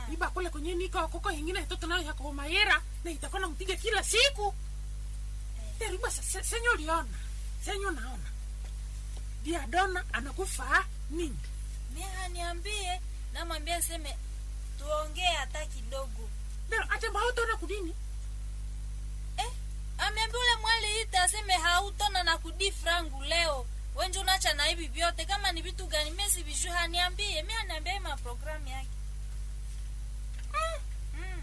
iba kule kwenye niko koko ingine itoto nayo yako mayera na itakuwa nampiga kila siku deriba senyo liona senyo naona diadona anakufa nini mie haniambie namwambia seme tuongee hata kidogo dero ate mautona kudini eh, ameambia ule mwali ita aseme hautona na kudi frangu leo wenje unacha na hivi vyote kama ni vitu gani mie sivijui haniambie mi haniambia hii maprogramu yake mm.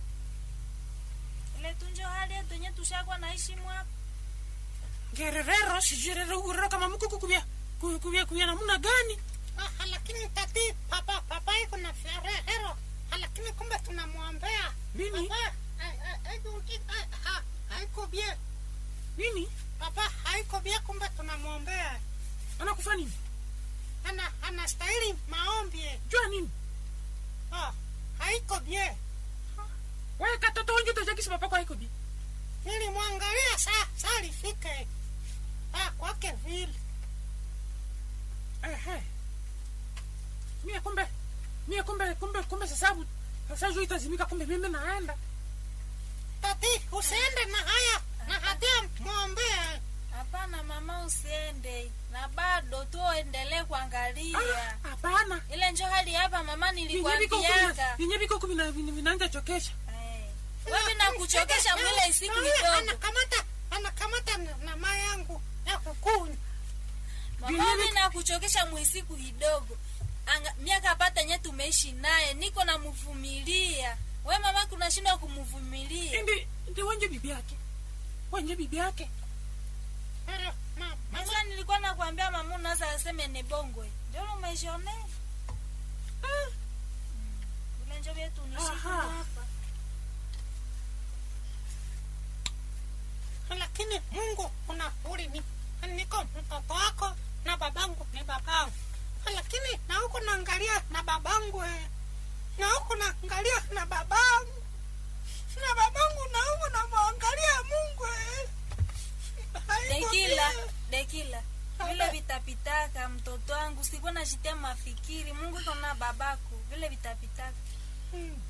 ile tunjo hali yetu yenye tushakwa naishi mwapa ngererero sijirero urero kama mkuku kubia ku- kubia kubia namuna gani Ah, lakini tati papa papa iko na ferehero lakini kumbe tunamwombea Nini? Papa, ai- ai- ai- ai- ha- haiko bie nini papa haiko bie kumbe tunamwombea anakufa nini ana anastahili maombi jua nini oh, haiko bie wewe katoto wengi utajakisi papako haiko bi nilimwangalia saa saa lifike ah, kwake vile ehe mie kumbe mie kumbe kumbe kumbe sasabu sasa juu itazimika kumbe mimi naenda tati usiende na haya na hatia mwombea hapana mama usiende na bado tuendelee kuangalia Ah, hapana ile njo hali hapa mama Vinye viko nilikwambiaka kumi- vinye viko kumi na vina- vinaanza chokesha Eh, wewe nakuchokesha mwile isiku Huyu kidogo anakamata anakamata na- na maa yangu ya kukunywa mama Vinye mi viko- nakuchokesha mwisiku kidogo Anga- miaka pata nye tumeishi naye niko namvumilia we mama kunashindwa kumvumilia ndi ndi wenje bibi yake wenje bibi yake Pero, ma- mama sasa nilikuwa nakwambia mama unaweza aseme ni bongo ndio umeshone Ah, ule njo vyetu nishiki Aha. hapa lakini mungu una uli ni niko mtoto wako na babangu ni babangu lakini na huku naangalia na babangu eh. na huku naangalia na babangu na babangu na huku namwangalia mungu eh. Haiko dekila vile. dekila vile vitapitaka mtoto wangu sikuwa nashitia mafikiri mungu iko na babako vile vitapitaka Hmm.